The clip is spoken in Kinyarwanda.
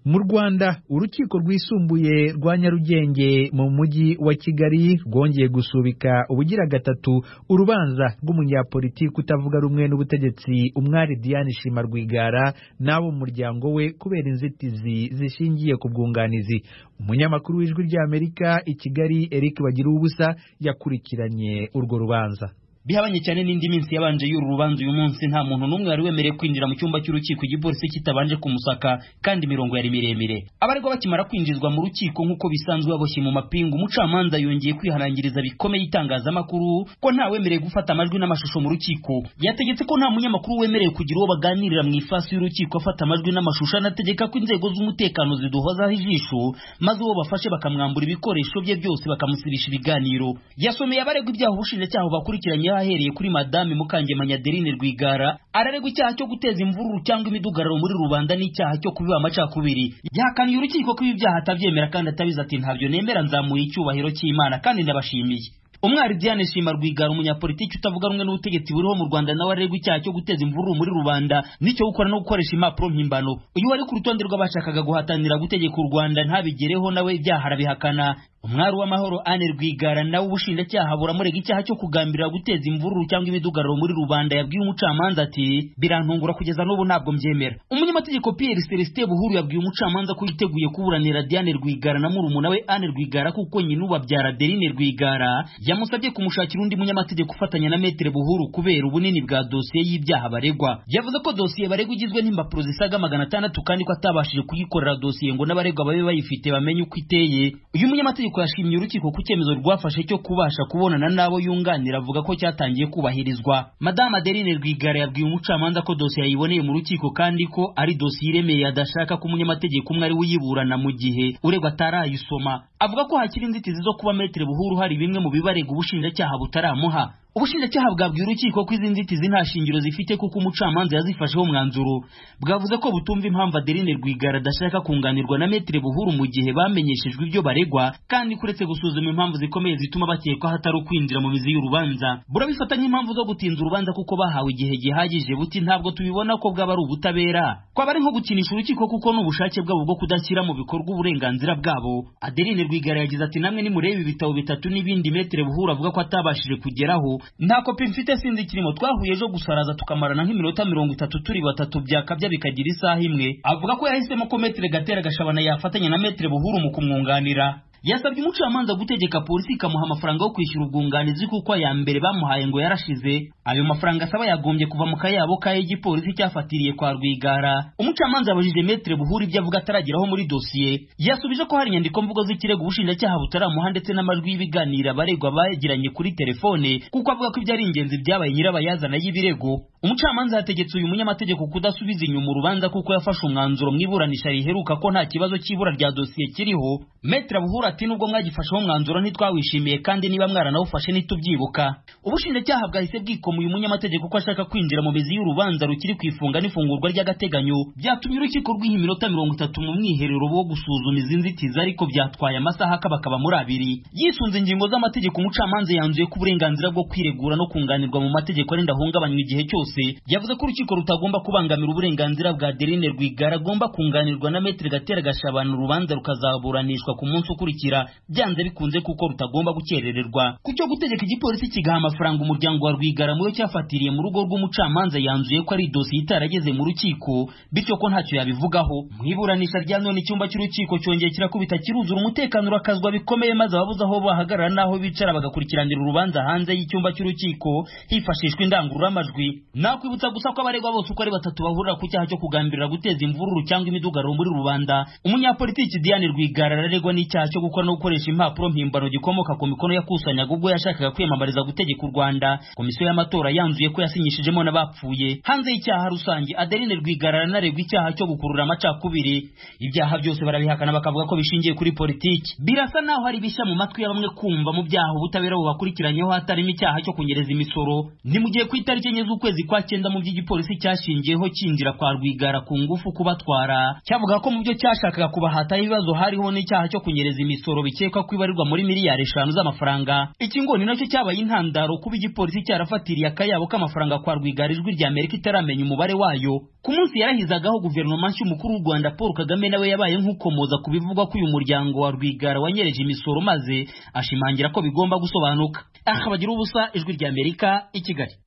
mu Rwanda urukiko rwisumbuye rwa Nyarugenge mu mujyi wa Kigali rwongeye gusubika ubugira gatatu urubanza rw'umunyapolitiki utavuga rumwe n'ubutegetsi umwari Diane Shima Rwigara n'abo muryango we kubera inzitizi zishingiye ku bwunganizi umunyamakuru w'ijwi ry'Amerika i Kigali Eric Bagiruwubusa yakurikiranye urwo rubanza bihabanye cyane n'indi minsi yabanje y'uru rubanza uyu munsi nta muntu n'umwe wari wemerewe kwinjira mu cyumba cy'urukiko igipolisi kitabanje kumusaka kandi imirongo yari miremire abaregwa bakimara kwinjizwa mu rukiko nk'uko bisanzwe baboshye mu mapingu umucamanza yongeye kwihanangiriza bikomeye itangazamakuru ko nta wemerewe gufata amajwi n'amashusho mu rukiko yategetse ko nta munyamakuru wemerewe kugira uwo baganirira mu ifasi y'urukiko afata amajwi n'amashusho anategeka ko inzego z'umutekano ziduhozaho ijisho maze uwo bafashe bakamwambura ibikoresho bye byose bakamusibisha ibiganiro yasomeye abaregwa ibyaha ubushinjacyaha bakurikiranye ahereye kuri madame Mukangemanyi Adeline Rwigara araregwa icyaha cyo guteza imvururu cyangwa imidugararo muri rubanda n'icyaha cyo kubiba amacakubiri yahakaniye urukiko ko ibi byaha atabyemera kandi atabizi ati ntabyo nemera nzamuye icyubahiro cy'Imana kandi ndabashimiye umwari Diane Shima Rwigara umunyapolitiki utavuga rumwe n'ubutegetsi buriho mu Rwanda nawe aregwa icyaha cyo guteza imvururu muri rubanda n'icyo gukora no gukoresha impapuro mpimbano uyu wari ku rutonde rw'abashakaga guhatanira gutegeka u Rwanda ntabigereho nawe ibyaha arabihakana umwari w'amahoro Anne Rwigara nawe ubushinjacyaha buramurega icyaha cyo kugambirira guteza imvururu cyangwa imidugararo muri rubanda yabwiye umucamanza ati birantungura kugeza n'ubu ntabwo mbyemera umunyamategeko Pierre Celestin Buhuru yabwiye umucamanza ko yiteguye kuburanira Diane Rwigara na murumuna we Anne Rwigara kuko nyina ubabyara Adeline Rwigara yamusabye kumushakira undi munyamategeko ufatanya na Maître Buhuru kubera ubunini bwa dosiye y'ibyaha baregwa yavuze ko dosiye baregwa igizwe n'impapuro zisaga magana atandatu kandi ko atabashije kuyikorera dosiye ngo n'abaregwa babe bayifite bamenye uko iteye uyu munyamategeko yashimye urukiko ku cyemezo rwafashe cyo kubasha kubonana n'abo yunganira avuga ko cyatangiye kubahirizwa madame adeline rwigara yabwiye umucamanza ko dosiye yayiboneye mu rukiko kandi ko ari dosiye iremeye adashaka ko umunyamategeko umwe ari we uyiburana mu gihe uregwa atarayisoma avuga ko hakiri inzitizi zo kuba metere buhuru hari bimwe mu bibarega ubushinjacyaha butaramuha ubushinjacyaha bwabwiye urukiko ko izi nzitizi nta shingiro zifite kuko umucamanza yazifasheho umwanzuro bwavuze ko butumva impamvu adeline rwigara adashaka kunganirwa na metere buhuru mu gihe bamenyeshejwe ibyo baregwa kandi kuretse gusuzuma impamvu zikomeye zituma bakekwaho atari ukwinjira mu mizi y'urubanza burabifata nk'impamvu zo gutinza urubanza kuko bahawe igihe gihagije buti ntabwo tubibona ko bwaba ari ubutabera kwaba ari nko gukinisha urukiko kuko ni ubushake bwabo bwo kudashyira mu bikorwa uburenganzira bwabo adeline rwigara yagize ati namwe nimureba ibitabo bitatu n'ibindi metere buhuru avuga ko atabashije kugeraho nta kopi mfite sinzi kirimo twahuye ejo gusaraza tukamarana nk'iminota mirongo itatu turi batatu byakabya bikagira isaha imwe avuga ko yahisemo ko metere gatera gashabana yafatanya na metere buhuru mu kumwunganira yasabye umucamanza gutegeka polisi ikamuha amafaranga yo kwishyura ubwunganizi kuko aya mbere bamuhaye ngo yarashize ayo mafaranga asaba yagombye kuva mu kayabo k'ayo igipolisi cyafatiriye kwa rwigara umucamanza yabajije metere buhuru ibyo avuga atarageraho muri dosiye yasubije ko hari inyandiko mvugo z'ikirego ubushinjacyaha butaramuha ndetse n'amajwi y'ibiganiro abaregwa bagiranye kuri telefone kuko avuga ko ibyo ari ingenzi byabaye nyirabayazana y'ibirego umucamanza yategetse uyu munyamategeko kudasubiza inyuma urubanza kuko yafashe umwanzuro mu iburanisha riheruka ko nta kibazo cy'ibura rya dosiye kiriho metere buhuru ati nubwo mwagifasheho umwanzuro ntitwawishimiye kandi niba mwaranawufashe ntitubyibuka ubushinjacyaha bwahise bwikoma uyu munyamategeko ko ashaka kwinjira mu mizi y'urubanza rukiri ku ifunga n'ifungurwa ry'agateganyo byatumye urukiko rwiha iminota mirongo itatu mu mwiherero wo gusuzuma izi nzitizi ariko byatwaye amasaha akabakaba muri abiri yisunze ingingo z'amategeko umucamanza yanzuye ko uburenganzira bwo kwiregura no kunganirwa mu mategeko arinda ahungabanywa igihe cyose yavuze ko urukiko rutagomba kubangamira uburenganzira bwa Adeline Rwigara agomba kunganirwa na Maître Gatera Gashabana urubanza rukazaburanishwa ku munsi ukurikira byanze bikunze kuko rutagomba gukerererwa ku cyo gutegeka igipolisi kigaha amafaranga umuryango wa rwigara muyo cyafatiriye mu rugo rw'umucamanza yanzuye ko ari dosiye itarageze mu rukiko bityo ko ntacyo yabivugaho mu iburanisha rya none icyumba cy'urukiko cyongeye kirakubita kiruzura umutekano urakazwa bikomeye maze ababuze aho bahagarara n'aho bicara bagakurikiranira urubanza hanze y'icyumba cy'urukiko hifashishwa indangururamajwi nakwibutsa gusa ko abaregwa bose uko ari batatu bahurira ku cyaha cyo kugambirira guteza imvururu cyangwa imidugararo muri rubanda umunyapolitiki Diane Rwigara araregwa n'icyaha cyo gukora no gukoresha impapuro mpimbano gikomoka ku mikono yakusanyaga ubwo yashakaga kwiyamamariza gutegeka u Rwanda komisiyo y'amatora yanzuye ko yasinyishijemo n'abapfuye hanze y'icyaha rusange Adeline Rwigara aranaregwa icyaha cyo gukurura amacakubiri ibyaha byose barabihakana bakavuga ko bishingiye kuri politiki birasa naho hari bishya mu matwi ya bamwe kumva mu byaha ubutabera bubakurikiranyeho hatarimo icyaha cyo kunyereza imisoro ni mu gihe ku itariki enye z'ukwezi kwa cyenda mu by'igipolisi cyashingiyeho cyinjira kwa Rwigara ku ngufu kubatwara cyavuga ko mu byo cyashakaga kubahataho ibibazo hariho n'icyaha cyo kunyereza imisoro bikekwa ko ibarirwa muri miliyari eshanu z'amafaranga iki ngo ni nacyo cyabaye intandaro kuba igipolisi cyarafatiriye akayabo k'amafaranga kwa rwigara ijwi rya amerika itaramenya umubare wayo ku munsi yarahizagaho guverinoma nshya umukuru w'u rwanda paul kagame nawe yabaye nk'ukomoza ku bivugwa ko uyu muryango wa rwigara wanyereje imisoro maze ashimangira ko bigomba gusobanuka aha bagira ubusa ijwi rya amerika i kigali